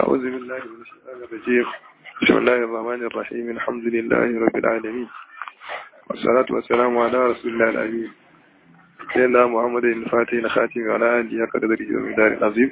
أعوذ بالله من الشيطان الرجيم بسم الله الرحمن الرحيم الحمد لله رب العالمين والصلاة والسلام على رسول الله الأمين سيدنا محمد الفاتح الخاتم وعلى آله قدره ومدار العظيم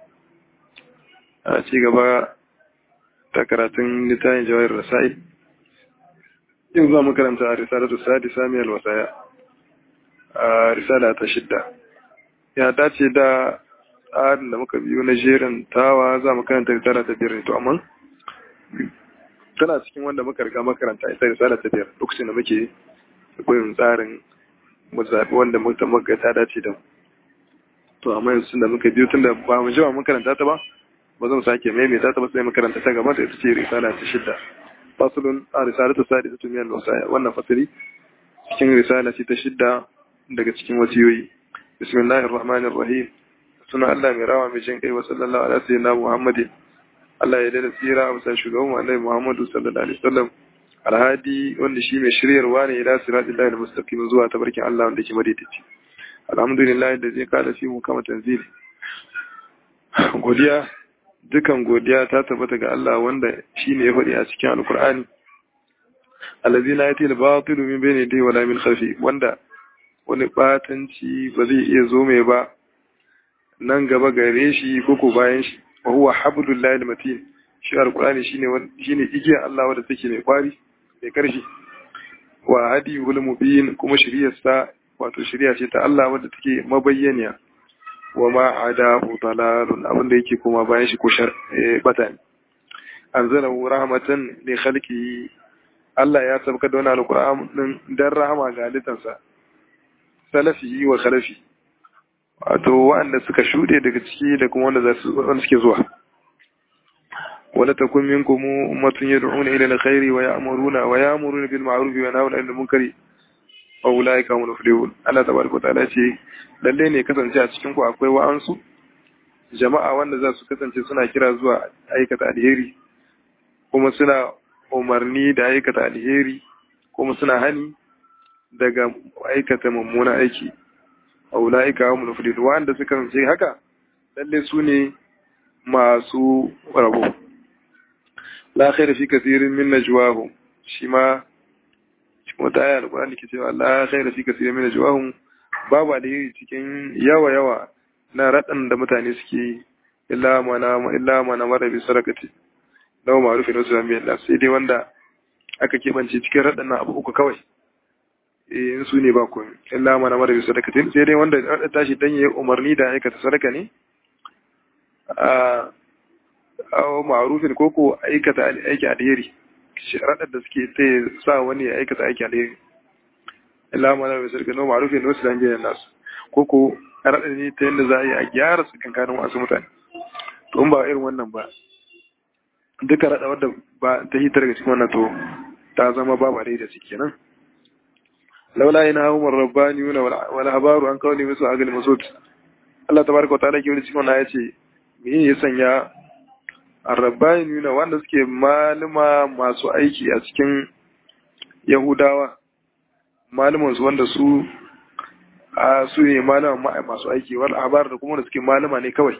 a ci gaba da karatun littafin jawahir rasa'il yau za mu karanta a risalatu sadi samiyar wasaya a risala ta shidda ya dace da tsarin da muka biyu na jerin tawa za mu karanta risala ta biyar to amma tana cikin wanda muka riga makaranta ita risala ta biyar lokacin da muke bin tsarin mu zaɓi wanda muka ta dace da to amma yanzu da muka biyu tun da ba mu jima makaranta ta ba ba zan sake maimaita ta ba sai makaranta ta gaba da ita ce risala ta shidda fasulun a risala ta sadi ta tumiyar wasaya wannan fasiri cikin risala ce ta shidda daga cikin wasiyoyi bismillahir rahmanir rahim suna Allah mai rawa mai jin kai wa sallallahu alaihi sayyidina muhammadin Allah ya dada tsira a bisa shugaban annabi muhammadu sallallahu alaihi wasallam alhadi wanda shi mai shiryarwa ne ila siratillahi almustaqim zuwa tabarkin Allah wanda ke madaidaici alhamdulillah da zai kada fi mu kama tanzili godiya dukan godiya ta tabbata ga Allah wanda shi ne ya faɗi a cikin alkur'ani allazi la yati al-batilu min bayni yadayhi wala min khalfi wanda wani batanci ba zai iya zo mai ba nan gaba gare shi ko ko bayan shi wa huwa hablullahi al-matin shi alkur'ani shine shine igiyar Allah wanda take mai kwari mai karfi wa hadiyul mubin kuma shiriyarsa wato shiriya ce ta Allah wanda take mabayyaniya wa ma adahu dalalun abinda yake kuma bayan shi ko shar bata ne anzalahu rahmatan li khalqihi Allah ya sabka da wannan alquran din dan rahama ga halittansa salafihi wa khalafi wato wanda suka shude daga ciki da kuma wanda za su wanda suke zuwa wala takun minkum ummatun yad'una ila alkhairi wa ya'muruna wa ya'muruna bil ma'ruf wa yanhauna 'anil munkari wa ulaika hum muflihun Allah tabaraka ta'ala ce lalle ne kasance a cikin ku akwai wa'ansu jama'a wanda za su kasance suna kira zuwa aikata alheri kuma suna umarni da aikata alheri kuma suna hani daga aikata mummuna aiki wa ulaika hum muflihun wanda suka kasance haka lalle su ne masu rabo la khaira fi kathirin min najwahum shi ma wata aya alƙur'ani ke cewa Allah khaira fi kasirin min ajwahum babu alheri cikin yawa yawa na radan da mutane suke illa mana illa mana mara bi sarakati law ma'ruf wa sallam billah sai dai wanda aka kebance cikin radan abu uku kawai eh in su ne ba ku illa mana mara bi sarakati sai dai wanda rada tashi dan yayi umarni da aikata sadaka ne a aw ma'rufin koko aikata aiki alheri sharaɗar da suke sai sa wani ya aikata aiki alheri illa ma na sarki no ma'rufin wasu dan biyan nasu ko ko raɗar ne ta yadda za a yi a gyara su kankanin wasu mutane to in ba irin wannan ba duka raɗa wadda ba ta hitar daga cikin wannan to ta zama babu alheri da ciki kenan laula ina umar rabbani yuna wal habaru an kawli musu agal masud Allah tabaraka wa ta'ala ke wani cikin wannan ya ce me ya sanya arrabbaniyuna wanda suke malama masu aiki a cikin yahudawa malamansu wanda su a su ne malama masu aiki wal abar da kuma da suke malama ne kawai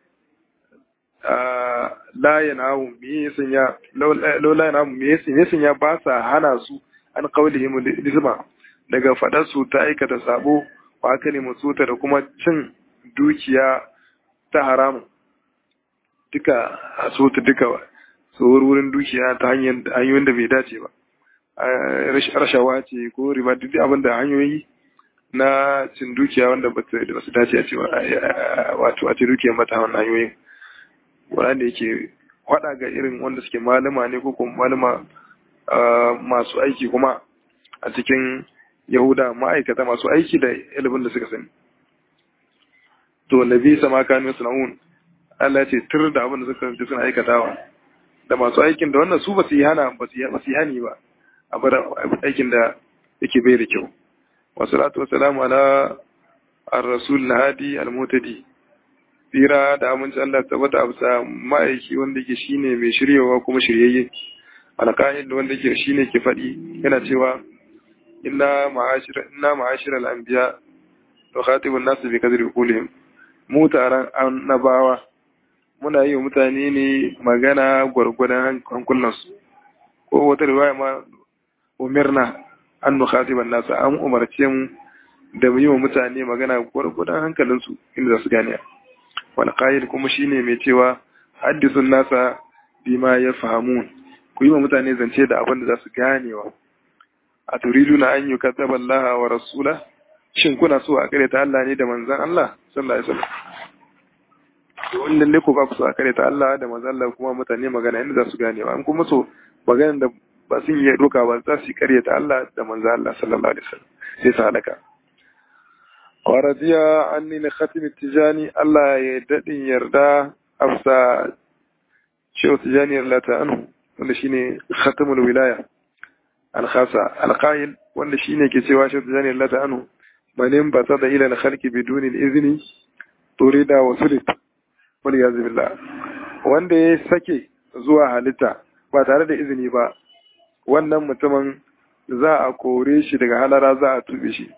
la yanahu me yasan ya laula yanahu me yasan yasan ya ba sa hana su an qawlihim lisma daga fadar su ta aikata sabo wa aka ne musuta da kuma cin dukiya ta haramun duka a so ta duka tsohuwar wurin dukiya ta hanyoyin da bai dace ba rashawa ce ko riba duk abin da hanyoyi na cin dukiya wanda ba su dace a cewa wato a ce dukiyar mata wannan hanyoyin wanda yake hada ga irin wanda suke malama ne ko kuma malama masu aiki kuma a cikin yahuda ma'aikata masu aiki da ilimin da suka sani to nabi sama kanu sunahun Allah ce tur da abin da suka kasance suna aikatawa da masu aikin da wannan su ba su yi hana ba su yi hani ba a bar aikin da yake bai da kyau wa salatu wa salamu ala ar-rasul hadi al-mutadi tsira da aminci Allah tabbata a bisa ma'aiki wanda yake shine mai shiryawa kuma shiryayye alqa'id da wanda yake shine ke faɗi yana cewa inna ma'ashira inna ma'ashira al-anbiya wa khatibun nas bi kadri qulihim mu taron annabawa muna yi wa mutane ne magana gwargwadon hankulansu ko wata riwaya ma umirna an nukhatiban nasu an umarce mu da mu yi wa mutane magana gwargwadon hankalinsu inda za su gane wal qail kuma shine mai cewa haddisun nasa bima yafhamun ku yi wa mutane zance da abin da za su ganewa a turiduna an yukazzaba Allah wa rasula shin kuna so a kare ta Allah ne da manzon Allah sallallahu alaihi wasallam wannan ne ko ba ku so a kare ta Allah da manzon Allah kuma mutane magana inda za su ganewa an kuma so magana da ba sun yi doka ba za su kare ta Allah da manzon Allah sallallahu alaihi wasallam sai su halaka waradiya anni na khatim tijani Allah ya dadin yarda afsa shehu tijani yarda anhu wanda shine khatamul wilaya al-khasa al-qail wanda shine ke cewa shehu tijani yarda anhu manin ba ta da ila al-khalqi biduni al-izni turida wa sulit wal yaz billah wanda ya sake zuwa halitta ba tare da izini ba wannan mutumin za a kore shi daga halara za a tube shi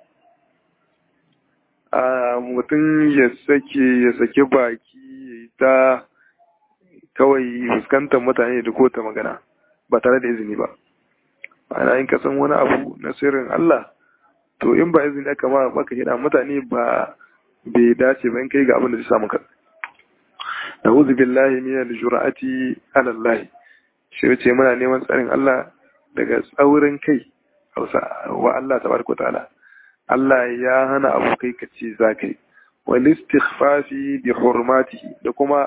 a mutum ya sake ya sake baki ya yi ta kawai fuskantar mutane da kota magana ba tare da izini ba ana yin kasan wani abu na sirrin Allah to in ba izini aka ma baka hida mutane ba bai dace ba in kai ga abin da zai samu ka na'udhu billahi min al-jur'ati ala Allah shi yace muna neman tsarin Allah daga tsaurin kai wa Allah tabaraka ta'ala Allah ya hana abu kai ka ce za ka yi wal istighfafi bi hurmatihi da kuma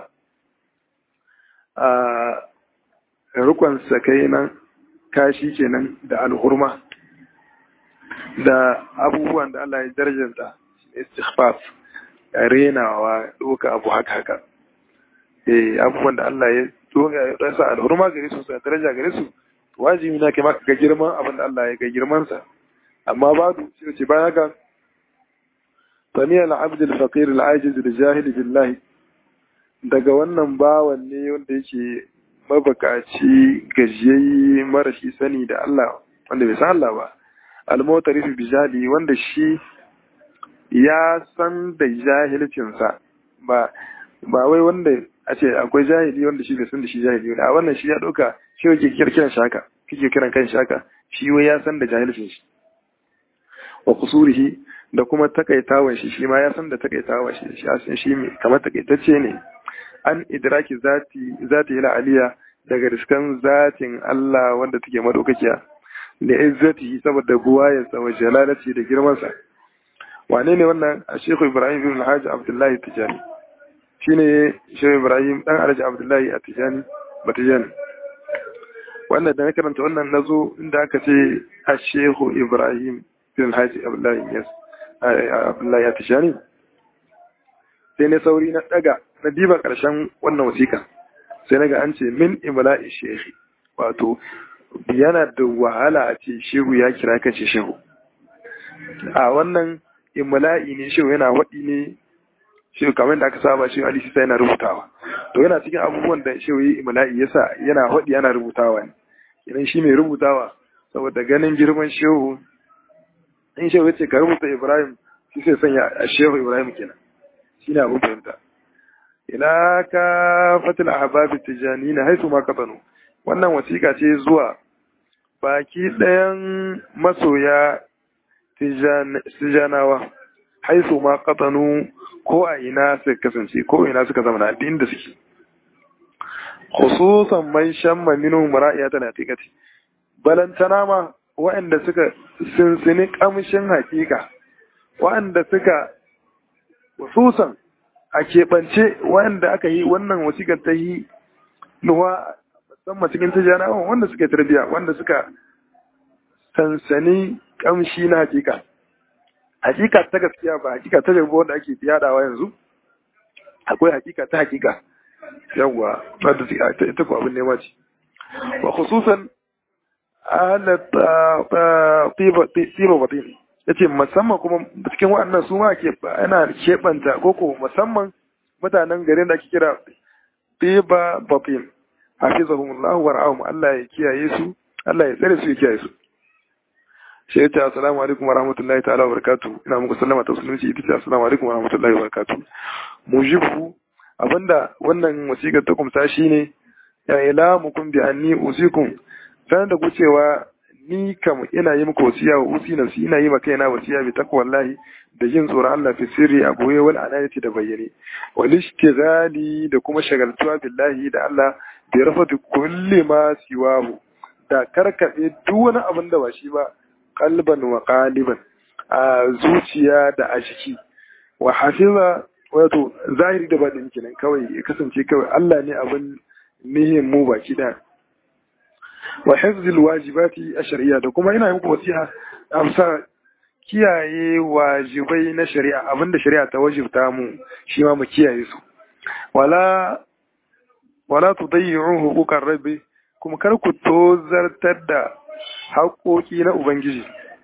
a rukun sakai nan kashi kenan da alhurma da abubuwan da Allah ya darjanta istighfaf renawa doka abu haka haka eh abubuwan da Allah ya doka ya sa alhurma gare su sa daraja gare su wajibi na kai maka ga girman abin da Allah ya ga girman sa amma babu shi ce bayan haka sami al-abd al-faqir al-ajiz al-jahil billahi daga wannan bawan ne wanda yake mabakaci gajiyayye marashi sani da Allah wanda bai san Allah ba al-mutarif bi jahili wanda shi ya san da jahilcinsa ba ba wai wanda a ce akwai jahili wanda shi bai san da shi jahili a wannan shi ya dauka shi yake kiran shaka kike kiran kan shaka shi wai ya san da jahilcin shi wa kusurihi da kuma takaitawan shi shi ma ya san da takaitawan shi shi san shi kamar takaitacce ne an idraki zati zati ila aliya daga riskan zatin Allah wanda take madaukakiya da izzati saboda buwayarsa wa jalalati da girmansa wane ne wannan a shekhu ibrahim ibn alhaji abdullahi tijani shine shehu ibrahim dan alhaji abdullahi a tijani batijani wannan da na karanta wannan nazo inda aka ce a shehu ibrahim bin haji abdullahi yas abdullahi ya tishani sai ne sauri na daga na diba karshen wannan wasiƙa sai naga an ce min imla'i shehi wato yana da wahala a ce shehu ya kira kan shi shehu a wannan imla'i ne shehu yana waɗi ne shehu kamar da aka saba shehu ali sai yana rubutawa to yana cikin abubuwan da shehu yi imla'i yasa yana waɗi yana rubutawa ne idan shi mai rubutawa saboda ganin girman shehu in shehu ce ka rubuta ibrahim shi sai sanya a shehu ibrahim kenan shi ne abin fahimta ila ka fatil ahbabi tijani na haisu ma kafanu wannan wasiƙa ce zuwa baki ɗayan masoya tijanawa haisu ma kafanu ko a ina suka kasance ko ina suka zama na inda suke khususan man shamma minhum ra'iyatan haqiqati balantana ma waɗanda suka sinsini ƙamshin hakika waɗanda suka wasusan a keɓance waɗanda aka yi wannan wasiƙar ta yi nuwa musamman cikin tijjanawa wanda suka tarbiya wanda suka sansani ƙamshi na hakika hakika ta gaskiya ba hakika ta jabo wanda ake yadawa yanzu akwai hakika ta hakika yawwa wadda ita ko abin nema ce wa khususan tiba batin ya ce musamman kuma cikin waɗannan su ma ke ana keɓanta koko musamman mutanen garin da ake kira tiba batin hafizahumullahu wa ra'ahum Allah ya kiyaye su Allah ya tsare su ya kiyaye su shi ya ce assalamu alaikum wa rahmatullahi ta'ala wa barakatuh ina muku sallama ta musulunci ita ce assalamu alaikum wa rahmatullahi wa barakatuh mujibu abinda wannan wasiƙar ta kumsa shine ya ilamukum bi anni usikum sanar da ku cewa ni kam ina yi muku wasiya wa usi nafsi ina yi maka yana wasiya bi takwallahi da jin tsoron Allah fi sirri a boye wal anayati da bayyane wal ishtighali da kuma shagaltuwa billahi da Allah bi rafati kulli ma siwahu da karkaɗe duk wani abin da ba shi ba kalban wa qaliban a zuciya da a jiki wa hafiza wato zahiri da baɗin kenan kawai ya kasance kawai Allah ne abin nihin mu baki da wa hifzil wajibati ash-shar'iyya da kuma ina muku wasiha amsa kiyaye wajibai na shari'a abinda shari'a ta wajibta mu shi ma mu kiyaye su wala wala tudayyi'u huquqar rabbi kuma kar ku tozartar da haƙoƙi na ubangiji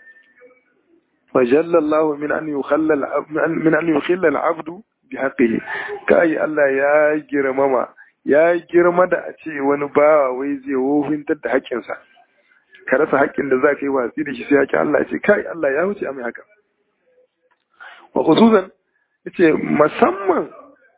فجل الله من أن يخلى من أن يخلى العبد بحقه كأي الله يا جرمما ya girma da a ce wani bawa wai zai wofintar da haƙƙinsa ka rasa haƙƙin da za ka yi watsi da shi sai haƙƙin Allah ce kai Allah ya wuce a mai haka wa khususan yace musamman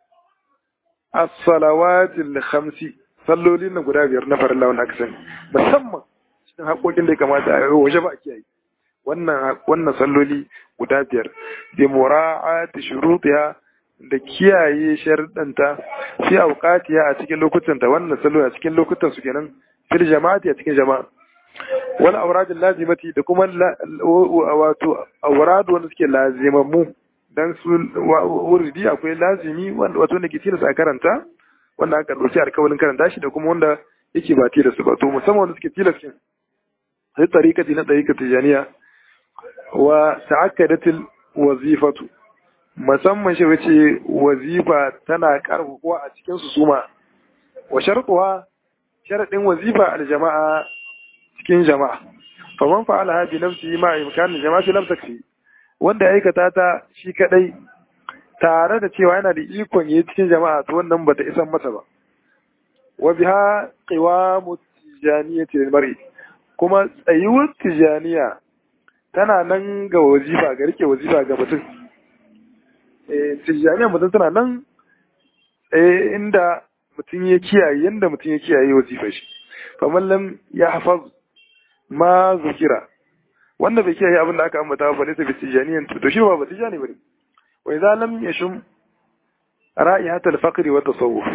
as-salawatil khamsi sallolin na guda biyar na farilla wanda aka sani musamman cikin haƙoƙin da ya kamata a waje ba a kiyaye wannan wannan salloli guda biyar bi mura'ati shurutiha da kiyaye sharuɗanta fi auqatiha a cikin lokutanta wannan salloli a cikin lokutan su kenan fil jama'ati a cikin jama'a wal awradul lazimati da kuma wato awrad wanda suke lazimammu dan su wuridi akwai lazimi wanda wato ne ke tilasta a karanta wanda aka dauki alƙawarin karanta shi da kuma wanda yake ba tilasta ba to musamman wanda suke tilasta sai tariqati na tariqati janiya wa ta'akkadatil wazifatu musamman shi wace wazifa tana karfafa a cikin su suma wa sharquha sharadin wazifa al jama'a cikin jama'a fa man fa'ala hadi nafsi ma imkan jama'ati lam takfi wanda ya aikata ta shi kadai tare da cewa yana da ikon yi cikin jama'a to wannan bata isan masa ba wa biha qiwamu tijaniyati lil mar'i kuma tsayuwar tijaniya tana nan ga wazifa ga rike wazifa ga mutum eh tijaniya mutum tana nan eh inda mutum ya kiyaye yanda mutum ya kiyaye wazifar shi fa lam ya hafaz ma zukira wanda bai kiyaye abin da aka ambata ba ne sai tijaniyan to shi ba ba tijani bane wa idza lam yashum ra'ihat al-faqr wa tasawuf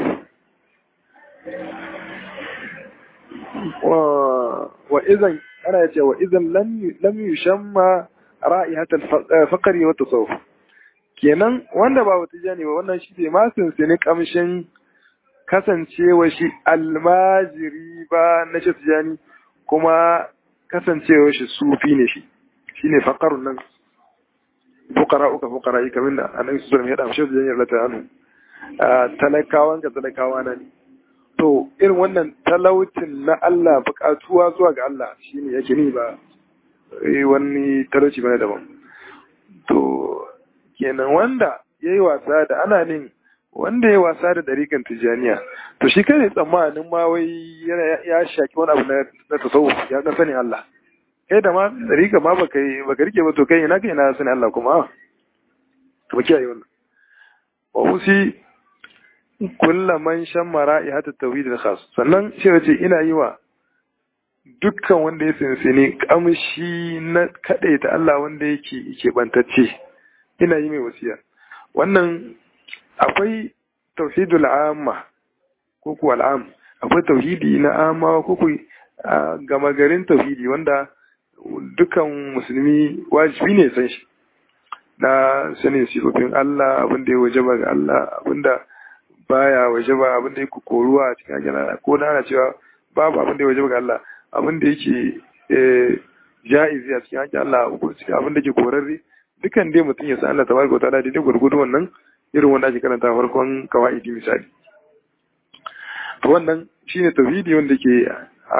wa wa idan ana yace wa idan lam lam yushamma ra'ihat al-faqr wa tasawuf kenan wanda ba tijani ba wannan shi bai ma ne kamshin kasancewa shi almajiri ba na shi tijani kuma kasancewa shi sufi ne shi shine faqarun nan fuqara uka fuqara yi kamar da annabi sallallahu alaihi wasallam ya dace da janyar lata anu talakawan ga talakawa na ne to irin wannan talaucin na Allah bukatuwa zuwa ga Allah shine yake ni ba wani talauci bane daban to kenan wanda yayi wasa da ana nin wanda ya wasa da dariƙan tijaniya to shi kai tsammanin ma wai ya shaki wani abu na tasawuf ya ga sanin Allah kai da ma dariƙa ma baka baka rike ba to kai ina kai ina sanin Allah kuma to ba kiyaye wannan wa usi kulla man shammara ihata tawhid al khas sannan shi ce ina yi wa dukkan wanda ya sinsini kamshi na kadaita Allah wanda yake yake bantacce ina yi mai wasiya wannan akwai tauhidul amma ko ku al'am akwai tauhidi na amma ko ku gama garin tauhidi wanda dukan musulmi wajibi ne san shi na sanin sifofin Allah abin da ya wajaba ga Allah abin da baya wajaba abin da yake koruwa a cikin ajiyar ko na ana cewa babu abin da ya wajaba ga Allah abin da yake ja'izi a cikin ajiyar Allah abin da ke korarre dukan dai mutum ya san Allah tabaraka wa ta'ala daidai gurgudu wannan irin wanda ake karanta farkon kawaidi misali to wannan shine tauhidi wanda ke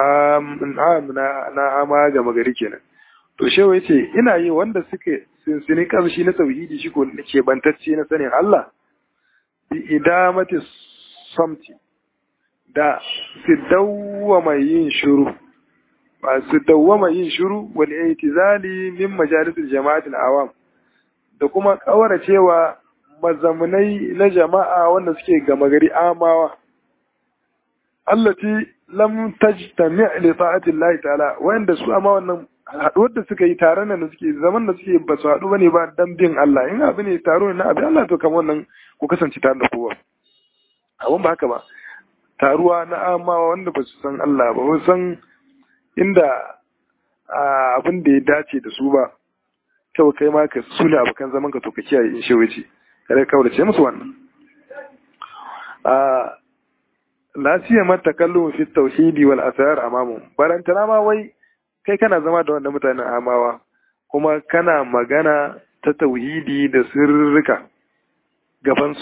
na na ama ga magari kenan to shewa yace ina yi wanda suke sinsini kamshi na tauhidi shi ko ke bantacce na sanin Allah bi idamati samti da su dawwama yin shiru ba su dawwama yin shiru wal itizali min majalisil jama'atil awam da kuma kawara cewa mazamunai na jama'a wanda suke gama gari amawa allati lam tajtami li ta'ati Allah ta'ala wanda su amma wannan haduwar da suka yi taron nan da suke zaman da suke ba su haɗu bane ba dan bin Allah in abu ne taro ne na abin Allah to kamar wannan ku kasance tare da kowa abun ba haka ba taruwa na amawa wanda ba su san Allah ba ba san inda abin da ya dace da su ba kawai kai ma ka sule abokan zaman ka to ka kiyaye in shewe ce kare kawai ce musu wannan a la siyama takallu fi tauhidi wal asrar amamu barantana ma wai kai kana zama da wannan mutanen amawa kuma kana magana ta tauhidi da sirrika gabansu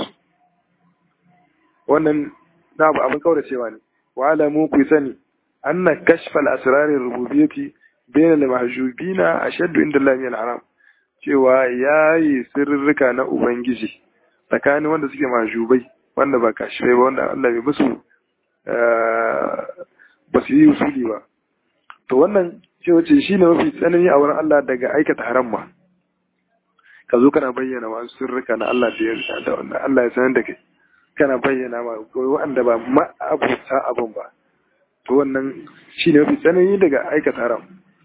wannan na abu abin kawai cewa ne wa alamu ku sani anna kashfal asrarir rububiyyati bayna al mahjubina ashaddu inda Allah min haram cewa yayi sirrika na ubangiji tsakanin wanda suke mahjubai wanda ba kashfai ba wanda Allah bai musu ba su yi usuli ba to wannan cewa ce shine mafi tsanani a wurin Allah daga aikata haram ma ka zo kana bayyana wasu sirrika na Allah da ya da wanda Allah ya sanar da kai kana bayyana ma wanda ba ma'abuta abin ba to wannan shi ne mafi tsanani daga aikata haram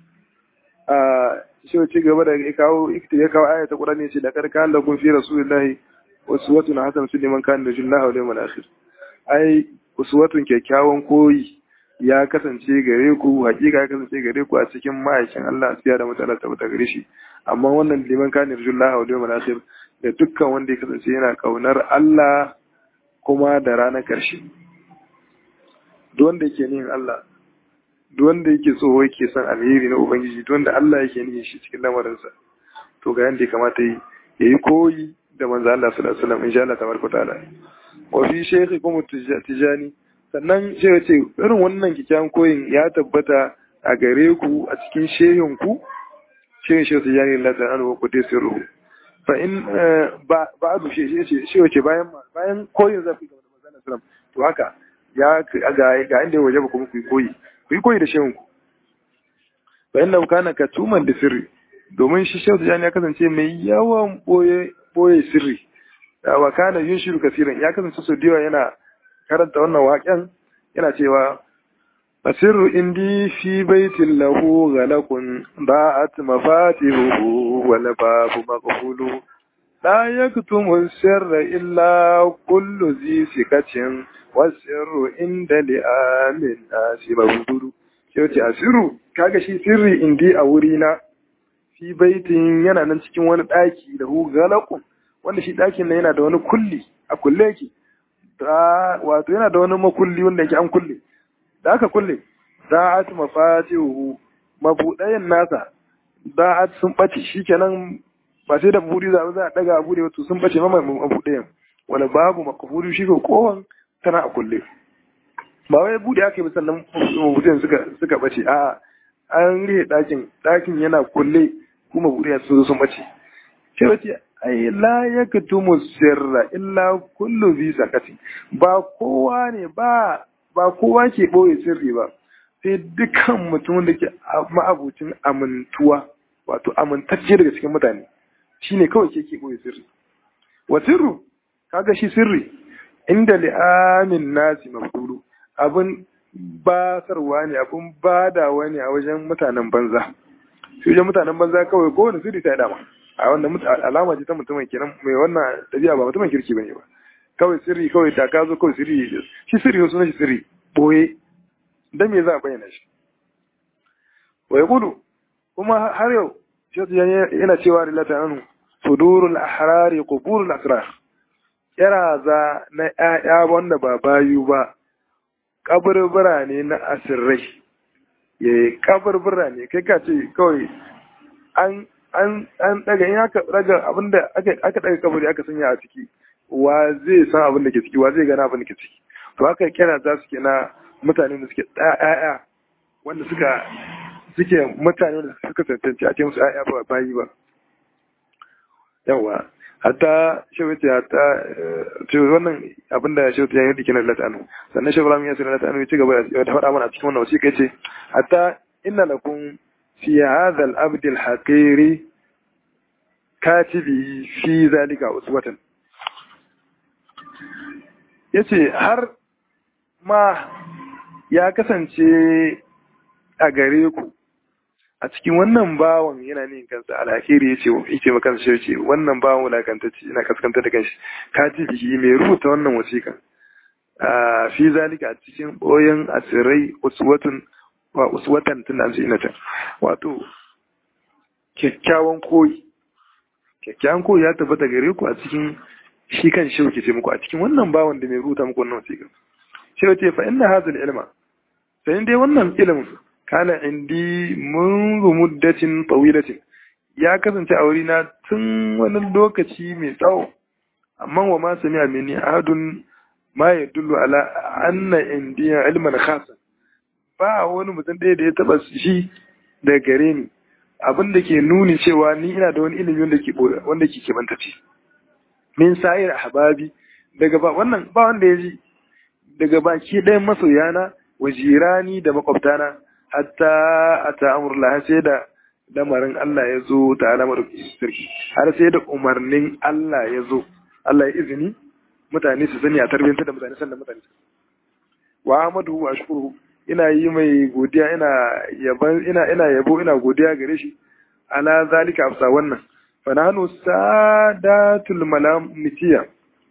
a shi wace gaba da ya kawo ya kawo aya ta Qur'ani ce da karkan da kun fi rasulullahi uswatun hasan su liman kana da jillahi wal yawmil akhir ai uswatun kyakkyawan koyi ya kasance gare ku hakika ya kasance gare ku a cikin ma'aikin Allah siya da mutane tabbata gare shi amma wannan liman kana da jillahi wal yawmil akhir da dukkan wanda ya kasance yana kaunar Allah kuma da ranar ƙarshe duk wanda yake nihin Allah duk wanda yake so yake son alheri na ubangiji duk wanda Allah yake nihin shi cikin lamarinsa to ga yanda ya kamata yi yayi koyi da manzo Allah sallallahu alaihi wasallam insha Allah tabaraka ta'ala wa fi shaykhi kuma tijani sannan sai ce irin wannan kikkiawan koyin ya tabbata a gare ku a cikin shehin ku shehin shehu tijani Allah ta'ala wa qudus ruhu fa in ba ba'du shi shi shi wace bayan bayan koyin zafi ga manzo Allah sallallahu to haka ya ga ga inda waje ba kuma ku yi koyi ku yi koyi da shehun ku fa inna kana katuman da sirri domin shi shehu tijani ya kasance mai yawan boye boye sirri wa kana yunshiru kasiran ya kasance so diwa yana karanta wannan waƙen yana cewa asirru indi fi baitin lahu ghalaqun ba'at mafatihuhu wal babu maqfulu la yaktumu sirra illa kullu zi sikatin wasirru inda li'amin nasi mabuduru sai ce asiru kaga shi sirri indi a wurina fi baitin yana nan cikin wani ɗaki da hu galakun wanda shi ɗakin nan yana da wani kulli a kulle yake wato yana da wani makulli wanda yake an kulle da aka kulle da'at mafatihu mabudayen nasa da'at sun bace shikenan ba sai da buri za za a daga abu da wato sun bace ma mabudayen wala babu makafuri shi ko kowan tana a kulle ba wai bude aka yi sannan mabudayen suka suka bace a'a an rihe ɗakin ɗakin yana kulle kuma buɗe sun zo sun bace sai wace ai la yaktumu sirra illa kullu bi sakati ba kowa ne ba ba kowa ke boye sirri ba sai dukkan mutum da ke ma'abucin amintuwa wato amintacce daga cikin mutane shine kawai ke ke boye sirri wa sirru kaga shi sirri inda li'amin nasi mafdulu abin basarwa ne abin badawa ne a wajen mutanen banza shi wajen mutanen banza kawai kowane sirri ta dama a wannan alama ce ta mutumin kenan mai wannan ɗabi'a ba mutumin kirki bane ba kawai sirri kawai da ka zo kawai sirri shi sirri wasu na shi sirri boye dan me za a bayyana shi wa gudu kuma har yau shi yana cewa rilata anu sudurul ahrari quburul asrar za na ƴaƴa wanda ba bayu ba kaburbura ne na asirrai ya kaburbura ne kai ka ce kawai an an an daga in aka daga abinda aka aka daga kaburi aka sanya a ciki wa zai san abin da ke ciki wa zai gana abin da ke ciki to haka kira za su ke na mutane da suke ɗaya wanda suka suke mutane da suka tantance a ce musu ɗaya ba bayi ba yawa hatta shawati hatta ce wannan abin da shawati ya yi dikin Allah ta'ala sannan shawara ya sanar da ta'ala ya ci gaba da faɗa mana a cikin wannan wasiƙa yace hatta inna lakum في هذا الأبد الحقير كاتبه في ذلك أسوة yace har ma ya kasance a gare ku a cikin wannan bawan yana ne kansa alhakiri ya ce yace maka shi ce wannan bawan wulakantacce ina kaskanta da kanshi ka ji bihi mai rubuta wannan wasiƙa a fi zalika a cikin boyen asirai uswatun wa uswatan tun an ce ina ta wato kyakkyawan koyi kyakkyawan koyi ya tabbata gare ku a cikin shi kan shi ke ce muku a cikin wannan bawan da mai rubuta muku wannan wasiƙa shi ya ce fa inna hadha ilma sai dai wannan ilimin kana indi munzu muddatin tawilatin ya kasance a wurina tun wani lokaci mai tsawo amma wa ma sami amini ahadun ma ya dullu ala anna indiya ilman khasa ba wani mutum ɗaya da ya taba shi da gare ni abin da ke nuni cewa ni ina da wani ilimi wanda ke wanda ke kebantace min sa'ir ahbabi daga ba wannan ba wanda ya ji daga baki ɗayan masoyana wajirani da makwabtana hatta a ta'amurla sai da lamarin Allah ya zo ta alamar sarki har sai da umarnin Allah ya zo Allah ya izini mutane su sani a tarbiyyantar da mutane sannan mutane wa Ahmadu wa shukuru ina yi mai godiya ina yaban ina ina yabo ina godiya gare shi ala zalika afsa wannan fa nahnu sadatul malamitiya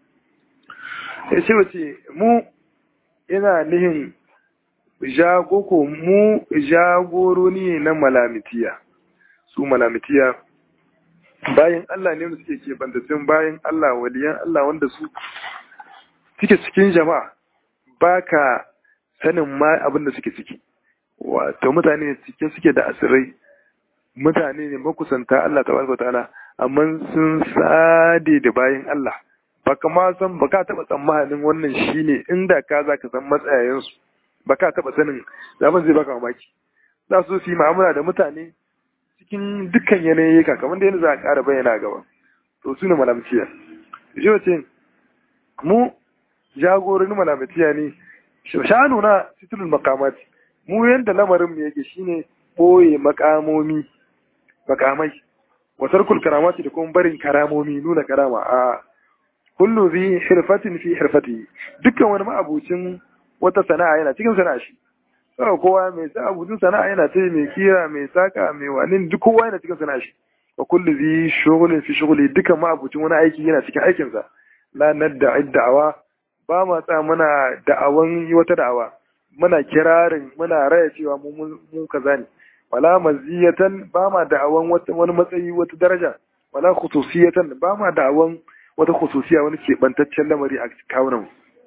sai wace mu ina nihin jagoko mu jagoroni ne na malamitiya su malamitiya bayan Allah ne suke ke bandatin bayan Allah waliyan Allah wanda su suke cikin jama'a baka sanin ma abin da suke ciki wato mutane ne cike suke da asirai mutane ne makusanta Allah tabaraka ta'ala amma sun sade da bayan Allah baka ma san baka taba tsammanin wannan shine inda ka zaka san matsayayensu ba ka taɓa sanin zaman zai baka mamaki za su yi ma'amala da mutane cikin dukkan yanayi kamar da yadda za a ƙara bayyana gaba to su ne malamciya shi wace mu jagorin malamciya ne shanu na sitirul makamati mu yadda lamarin mu yake shine ɓoye makamomi makamai wasar karamati da kuma barin karamomi nuna karama a kullu zi hirfatin fi hirfati dukkan wani ma'abucin wata sana'a yana cikin sana'a shi saboda kowa mai sa abudin sana'a yana ce mai kira mai saka mai wani duk kowa yana cikin sana'a shi wa kullu zi shughulin fi shughuli dukan ma abucin wani aiki yana cikin aikin sa la nadda da'awa ba ma sa muna da'awan yi wata da'awa muna kirarin muna raya cewa mu mu kaza ne wala maziyatan ba ma da'awan wani matsayi wata daraja wala khususiyatan ba ma da'awan wata khususiya wani keɓantaccen lamari a kawunan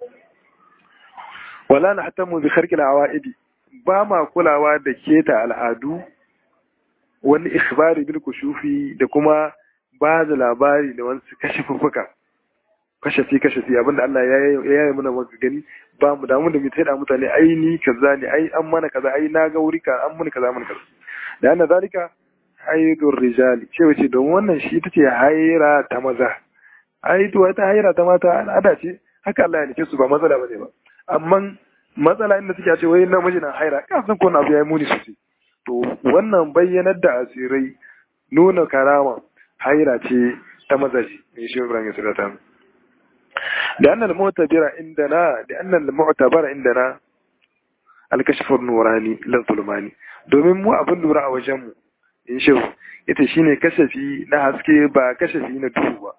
wala na hatta mu bi kharqil awaidi ba ma kulawa da keta al'adu wani ikhbari bil kushufi da kuma ba da labari da wani kashifuffuka kashafi kashafi abinda Allah ya yi mana maka gani ba mu damu da mu da mutane ai ni kaza ne ai an mana kaza ai na ga wuri ka an mun kaza mun kaza da anna zalika haidur rijali ce wace don wannan shi tace haira ta maza ai to wata haira ta mata al'ada ce haka Allah ya nake su ba matsala bane ba amma matsala inda suke ce wai namiji na haira ka san ko na abu yayi muni sosai to wannan bayyanar da asirai nuna karama haira ce ta mazaji ne shi Ibrahim ya ta da annal mu'tabira indana da annal mu'tabara indana al-kashf nurani la zulmani domin mu abin lura a wajen mu in shi ita shine kashafi na haske ba kashafi na duhu ba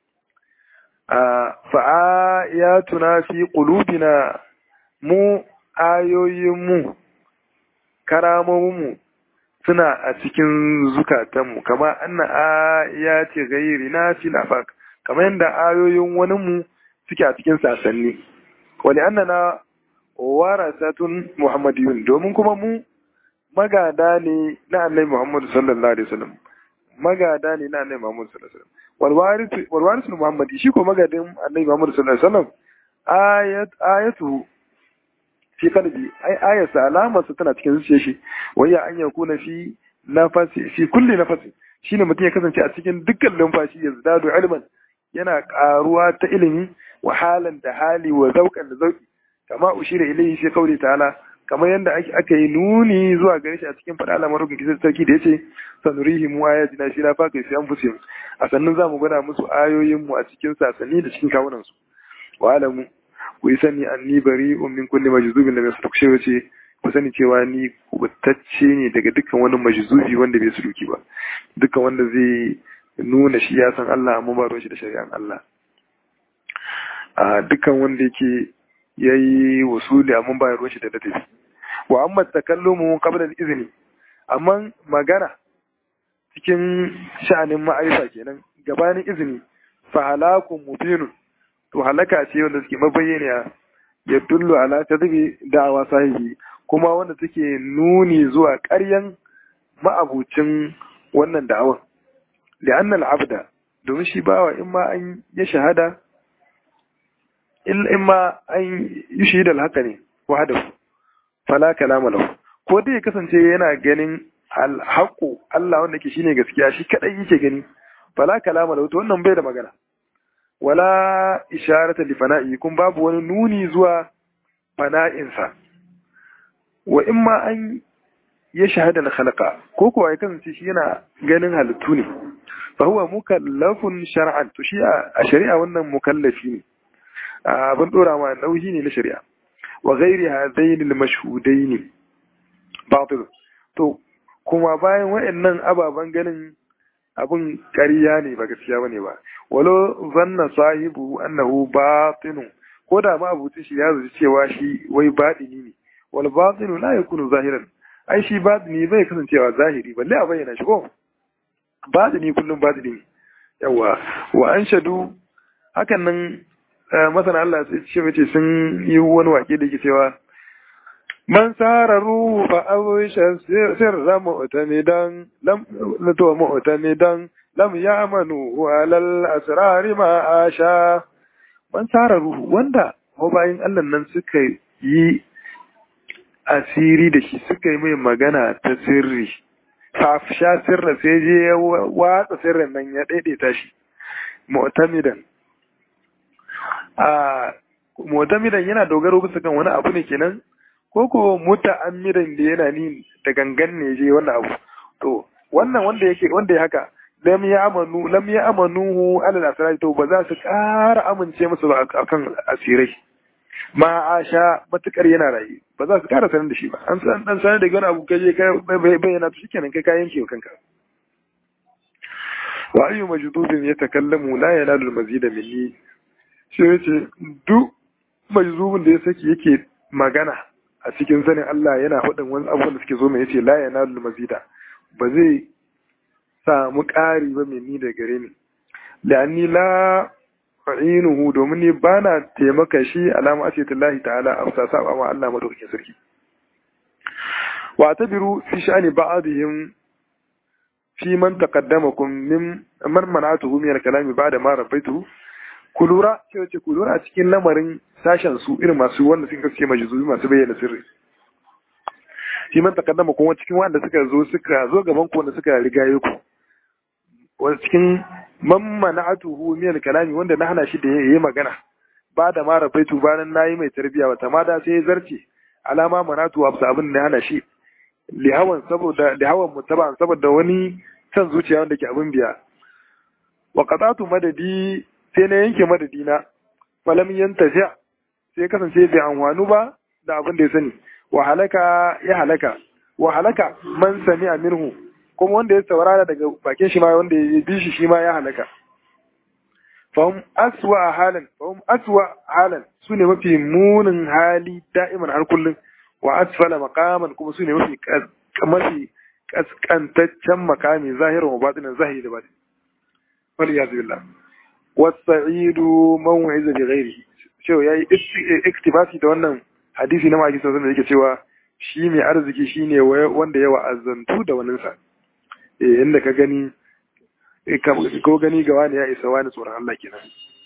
fa'ayatuna fi qulubina mu ayoyinmu karamominmu suna a cikin zukatanmu kama anna ayati ghayrina fil afaq kama yadda ayoyin waninmu suke a cikin sasanni wani annana warasatun muhammadiyun domin kuma mu magada ne na annabi muhammadu sallallahu alaihi wasallam magada ne na annabi muhammadu sallallahu alaihi wasallam walwarisu muhammadi shi ko magadin annabi muhammadu sallallahu alaihi wasallam ayat ayatu fi kalbi ai ayarsa alamarsa tana cikin zuciyar shi wayya an yakuna fi nafasi fi kulli nafasi shine mutum ya kasance a cikin dukkan lumfashi ya zadu ilman yana karuwa ta ilimi wa halan da hali wa zauqan da zauki kama ushira ilayhi fi qawli ta'ala kamar yadda aka yi nuni zuwa gare shi a cikin faɗa lamarin kisar sarki da yace sanurihi mu ayatina shi na faka fi anfusihim a sannan za mu gwada musu ayoyin mu a cikin sasanni da cikin kawunan su wa alamu ku yi sani anni bari'un min kulli majzubin lam yasduq shi wace ku sani cewa ni kubutacce ne daga dukkan wani majzubi wanda bai suluki ba dukkan wanda zai nuna shi ya san Allah amma ba ruwan shi da shari'an Allah a dukkan wanda yake yayi wasuli amma ba ruwan shi da ladabi wa amma takallumu qabla al-izni amma magana cikin sha'anin ma'arifa kenan gabanin izini fa halakun mubinun to halaka ce wanda suke mabayyana ya dullu ala tadbi da'awa sahibi kuma wanda take nuni zuwa ƙaryan ma'abucin wannan da'awan li'anna al-abda domin shi bawa in ma an ya shahada in ma an yi shahida haka ne wahdahu fala kalama lahu ko dai ya kasance yana ganin alhaƙo Allah wanda ke shine gaskiya shi kadai yake gani fala kalama lahu to wannan bai da magana wala isharata li fana'i kun babu wani nuni zuwa fana'insa wa in ma an ya shahada na khalaqa ko kuwa ya kasance shi yana ganin halittu ne fa huwa mukallafun shar'an to shi a shari'a wannan mukallafi ne abin dora ma nauyi ne na shari'a wa ghairi hadaini al-mashhudaini batil to kuma bayan waɗannan ababen ganin abin ƙarya ne ba gaskiya bane ba walo zanna sahibu annahu batinu ko da ma abuci shi ya zuci cewa shi wai batini ne wal batinu la yakunu zahiran ai shi batini bai kasancewa zahiri balle a bayyana shi ko batini kullum batini ne yawa wa anshadu hakan nan masana Allah sai ce mace sun yi wani wake da yake cewa man sararu fa awisha sirra mu'tamidan lam to mu'tamidan lam ya'manu alal asrari ma asha man sararu wanda ko bayin Allah nan suka yi asiri da shi suka yi mai magana ta sirri sha sirra sai je ya watsa sirrin nan ya daidaita shi mu'tamidan a mu'tamidan yana dogaro bisa kan wani abu ne kenan ko ko muta'ammidan da yana ni da gangan ne je wannan abu to wannan wanda yake wanda ya haka lam ya amanu lam ya amanuhu alal asrar to ba za su ƙara amince musu ba akan asirai ma asha matukar yana rayu ba za su ƙara sanar da shi ba an san dan sanar da wani abu kaje kai bayyana to shikenan kai kayan ke kanka wa ayyu majdudin yatakallamu la yanalu al-mazida minni shi yace duk majzubin da ya saki yake magana a cikin sanin Allah yana faɗin wani abubuwan da suke zo mai yace la yanalu mazida ba zai samu ƙari ba mai ni da gare ni la'anni la fa'inuhu domin ni bana taimaka shi alama ce lahi ta'ala a sa saba ma Allah madaukakin sarki wa tabiru fi sha'ani ba'dihim fi man taqaddamakum min man mana'atuhu min al-kalami ba'da ma rabbaitu ku lura ce wace ku lura a cikin lamarin sashen su irin masu wanda suka kace majzubi masu bayyana sirri shi man takaddama kuma cikin wanda suka zo suka zo gaban ku wanda suka rigaye ku wanda cikin man mana'atuhu min al-kalami wanda na hana shi da yayi magana ba da ma rabaitu bayan nayi mai tarbiya wata ma da sai ya zarce alama manatu wa abin da hana shi lihawan saboda lihawan mutaban saboda wani san zuciya wanda ke abin biya wa qatatu madadi sai na yanke madadina falam yantaja sai kasance bai amfanu ba da abin da ya sani wa halaka ya halaka wa halaka man sami minhu kuma wanda ya saurara daga bakin shi ma wanda ya bi shi shi ma ya halaka fahim aswa halan fahim aswa halan su ne mafi munin hali da'iman har kullum wa asfala maqaman kuma su ne mafi mafi kaskantaccen makami zahirin wa batinin zahiri da batin wal iyaz billah wasa'idu man wa'iza bi ghairihi cewa yayi iktibasi da wannan hadisi na maki sallallahu da yake cewa shi mai arziki shine wanda ya wa'azantu da wannan sa eh inda ka gani ko gani ga wani ya isa wani tsoron Allah kenan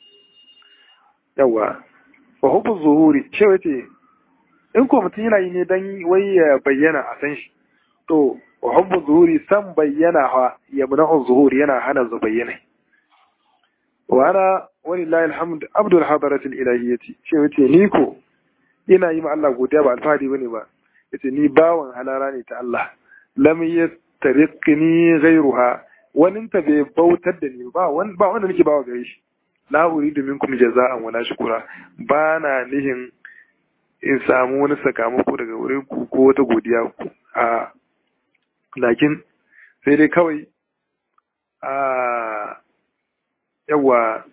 yawa wa hubbu zuhuri cewa ce in ko mutum yana yi ne dan wai ya bayyana a san shi to wa hubbu zuhuri san bayyana ha ya muna'u zuhuri yana hana zu bayyana wa walillahi alhamd abdul hadaratil ilahiyyati ce yace ni ko ina yi ma Allah godiya ba alfahari bane ba yace ni bawan halara ne ta Allah lam yastariqni ghayruha wani ta bai bautar da ni ba wani ba wanda nake bawa gare shi la uridu minkum jaza'an wala shukura ba na nihin in samu wani sakamako daga wurin ku ko wata godiya ku a lakin sai dai kawai a yawa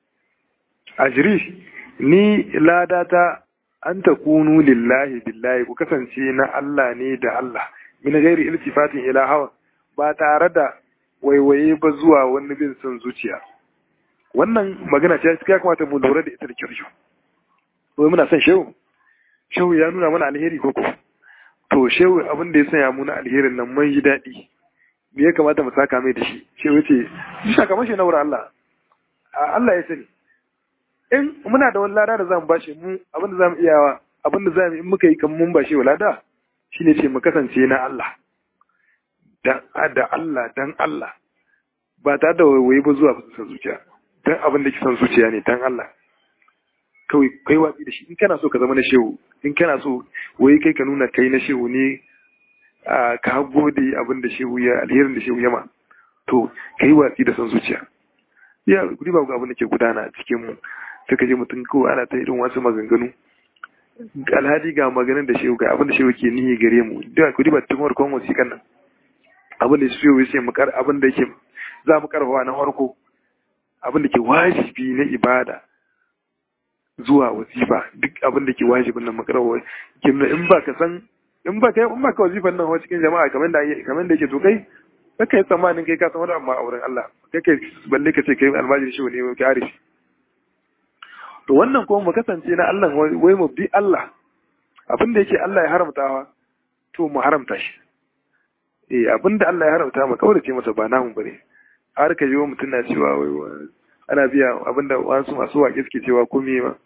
ajri ni ladata an ta kunu lillahi billahi ku kasance na Allah ne da Allah min gairi iltifatin ila hawa ba tare da waiwaye ba zuwa wani bin son zuciya wannan magana ce ya kamata mu lura da ita da kyau wai muna son shehu shehu ya nuna mana alheri ko ko to shehu abin da ya sanya mu na alherin nan mun yi daɗi me ya kamata mu saka mai da shi shehu ya ce shi sakamakon na wurin Allah Allah ya sani in muna da wani lada da zamu bashi mu abin da zamu iyawa abin da zamu in muka yi kan mun bashi wa lada shine ce mu kasance na Allah dan da Allah dan Allah ba tare da waiwaye ba zuwa san zuciya dan abin da ke san zuciya ne dan Allah kawai kai watsi da shi in kana so ka zama na shehu in kana so wai kai ka nuna kai na shehu ne ka gode abin da shehu ya alherin da shehu ya ma to kai watsi da san zuciya ya kudi ba abin da ke gudana cikin mu suka je mutum ko ana ta irin wasu maganganu alhaji ga maganin da shehu ga abin da shehu ke nihi gare mu da kudi ba cikin farkon wasiƙan nan abin da shehu ya ce mu kar abin da yake za mu karfafa na farko abin da ke wajibi na ibada zuwa wasifa duk abin da ke wajibin nan makarwa kimna in ba ka san in ba ka in ba ka wasifan nan cikin jama'a kamar da kamar da yake to kai kaka yi tsammanin kai ka san wani amma a wurin Allah kake balle ka ce kai almajiri shi ne ka arifi to wannan kuma mu kasance na Allah wai mu bi Allah abin da yake Allah ya haramtawa to mu haramta shi eh abin da Allah ya haramta mu kaurace masa ba namu bane har ka yi wa mutum na cewa wai ana biya abinda wasu masu waƙe suke cewa ko me ma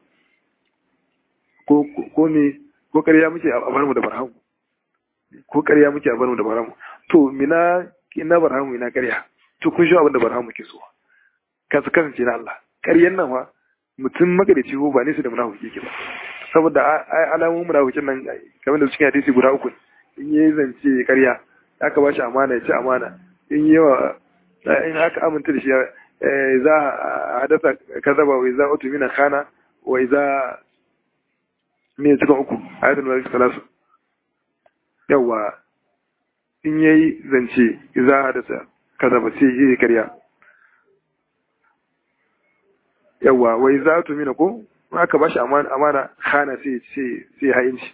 ko me ko ƙarya muke a bar mu da barhamu ko ƙarya muke a bar mu da barhamu to mina ina barhamu ina ƙarya to kun shi abinda barhamu ke so ka su kasance na Allah ƙaryan nan fa mutum magadaci ko ba ne su da munafiki ke ba saboda alamun munafikin nan kamar da cikin hadisi guda uku in yi zance ƙarya aka ba shi amana ya ci amana in yi wa in aka aminta da shi za a hadasa kazaba wa iza utu mina khana wa iza me cikin uku ayatul malik salasu yawa in yayi zance iza hadasa kazaba sai yi karya yawa wa iza utu mina ko aka bashi amana amana khana sai sai sai hayinci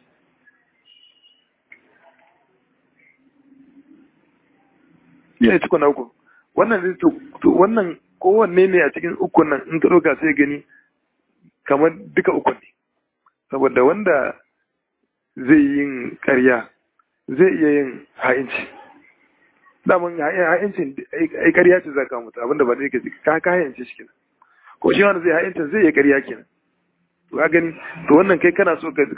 yana cikin na uku wannan wannan kowanne ne a cikin ukun nan in ka ɗauka sai gani kamar duka ukun ne saboda wanda zai yin ƙarya zai iya yin ha'inci daman ha'incin ai ƙarya ce za ka mutu abinda ba zai ka ka ka ha'inci shi kenan ko shi wanda zai ha'incin zai yi ƙarya kenan to ka gani to wannan kai kana so ka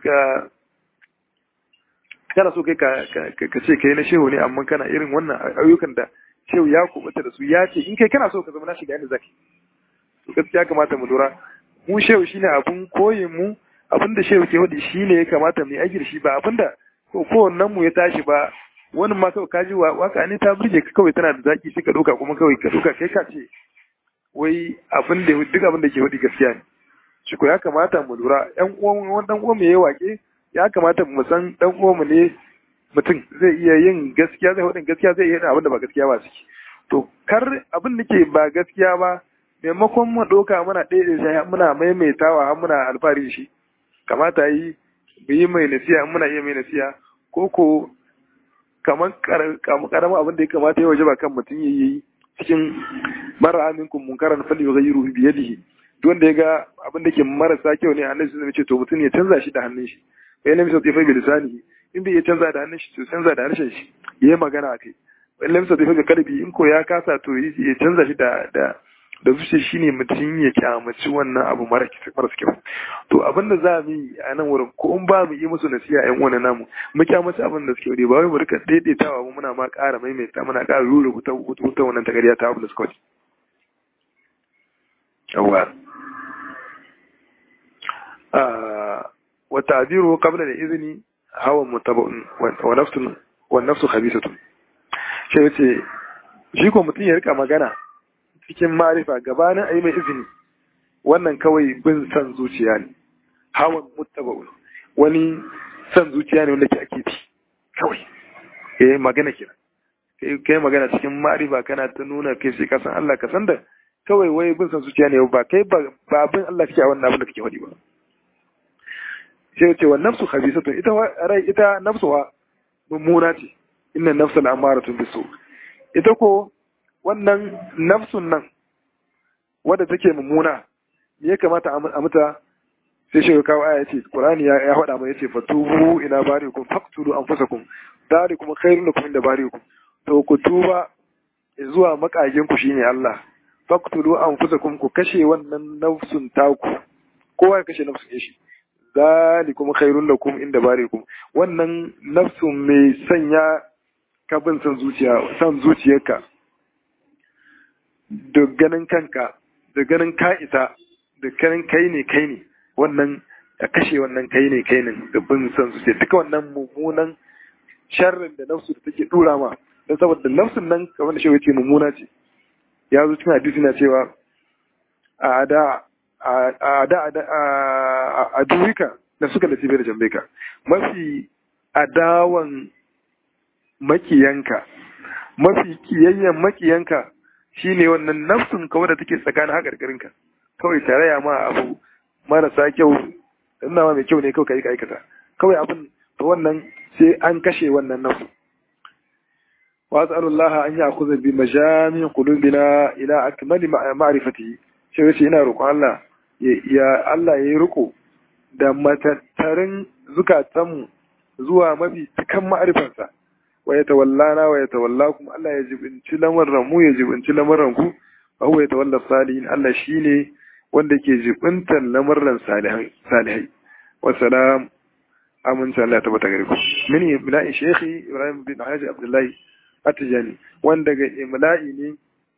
kana so kai ka ce kai na shehu ne amma kana irin wannan ayyukan da shehu ya kubuta da su ya ce in kai kana so ka zama na shiga inda zaki to gaskiya kamata mu lura mu shehu shine abun koyin mu abin da shehu ke wadi shine ya kamata mu yi aiki da shi ba abin da ko kowannen mu ya tashi ba wani ma kawai kaji waka ne ta burge ka kawai tana da zaki sai ka doka kuma kawai ka doka kai ka ce wai abin da duk abin da ke wadi gaskiya ne shi ko ya kamata mu lura yan uwan wani dan uwan mu yayi wake ya kamata mu san dan uwan mu ne mutum zai iya yin gaskiya zai hudin gaskiya zai iya yin abin da ba gaskiya ba suke to kar abin da ke ba gaskiya ba maimakon mu ɗauka muna ɗaya sai muna maimaitawa har muna alfahari shi kamata yi mu yi mai nasiya muna iya mai nasiya ko ko kamar karamin abin da ya kamata ya waje ba kan mutum ya yi cikin mara aminkum munkaran fali yughayyiru bi yadihi duk wanda ya ga abin da ke marasa kyau ne annabi sun ce to mutum ya canza shi da hannun shi bai na misal tafi bi lisanihi in bai iya canza da hannun shi to canza da harshen shi ya yi magana a kai bai na misal tafi bi kalbi in ko ya kasa to ya canza shi da da da zuciya shine mutum ya kyamaci wannan abu mara kyau to abin da za mu yi a nan wurin ko in ba mu yi musu nasiha yan uwan namu mu kyamaci abin da suke wuri ba wai mu rika daidaitawa mu muna ma ƙara maimaita muna ƙara rura wuta wuta wannan tagariya ta abin da suka wuce yawa wa ta'diru qabla al-izni hawa mutaba'un wa nafsun wa nafsu khabisatun sai yace shi ko mutum ya rika magana cikin marifa gabanin a yi mai izini wannan kawai bin san zuciya ne hawan muttaba'un wani san zuciya ne wanda ke ake bi kawai eh magana kenan kai kai magana cikin ma'rifa kana ta nuna kai sai ka san Allah ka san da kawai wai bin san zuciya ne ba kai ba ba bin Allah kake a wannan abin da kake faɗi ba sai ce wa nafsu khabisatun ita rai ita nafsuwa mummuna ce inna nafsa al'amaratun bisu ita ko wannan nafsun nan wadda take mummuna me ya kamata a mata sai shi kawo aya ce qur'ani ya ya faɗa mai yace fatubu ila barikum faqtulu anfusakum dalikum khairun lakum inda barikum to ku tuba zuwa makagin ku shine Allah faqtulu anfusakum ku kashe wannan nafsun taku kowa ya kashe nafsun shi zalikum khairun lakum inda barikum wannan nafsun mai sanya ka bin san zuciya san zuciyarka da ganin kanka da ganin ka isa da ganin kai ne kai ne wannan a kashe wannan kai ne kai ne da bin san zuciya duka wannan mummunan sharrin da nafsu da take dura ma don saboda nafsun nan kamar da shi ce mummuna ce ya zo cikin hadisi na cewa a da a da a duwika da suka da cibiyar jambeka mafi adawan makiyanka mafi kiyayyen makiyanka shine wannan nafsun kawai da take tsakanin haƙarƙarinka kawai tarayya ma abu marasa kyau ina ma mai kyau ne kawai ka aikata kawai abin to wannan sai an kashe wannan nafsu wa as'alullaha an ya'khudha bi majami qulubina ila akmali ma'rifatihi shi yace ina roƙon Allah ya Allah ya yi riko da matattarin zukatanmu zuwa mafi cikan ma'arifansa wa ya tawallana wa ya tawalla kuma Allah ya jibinci lamarin mu ya jibinci lamarin ku wa huwa ya tawalla salihin Allah shine wanda ke jibintar lamarin salihai wa salam amince Allah ya tabbata gare ku min ibna'i shekhi Ibrahim bin Haji Abdullahi Atijani wanda ga imla'i ne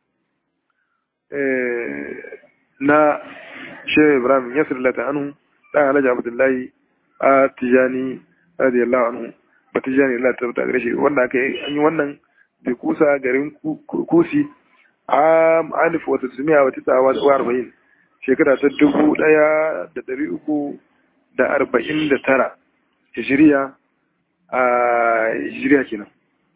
na Shehu Ibrahim Yasir Lata anhu dan Alhaji Abdullahi a Tijani radiyallahu anhu ba Tijani Allah ta gare shi wanda aka yi an yi wannan da kusa garin Kusi a alif wata tumiya wata tsawa wa arba'in shekara ta dubu ɗaya da ɗari uku da arba'in da tara hijiriya a hijiriya kenan.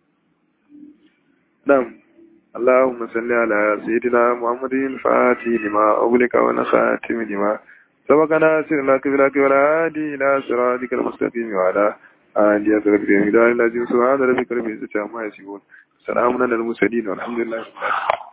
Na'am. اللهم صل على سيدنا محمد الفاتح لما أغلق ونخاتم لما سبقنا سرنا كبيرك ولا هادي إلى صراطك المستقيم وعلى آله أسرق الإمداد الذي سبحان ربك رب العزة عما يصفون سلام على المرسلين والحمد لله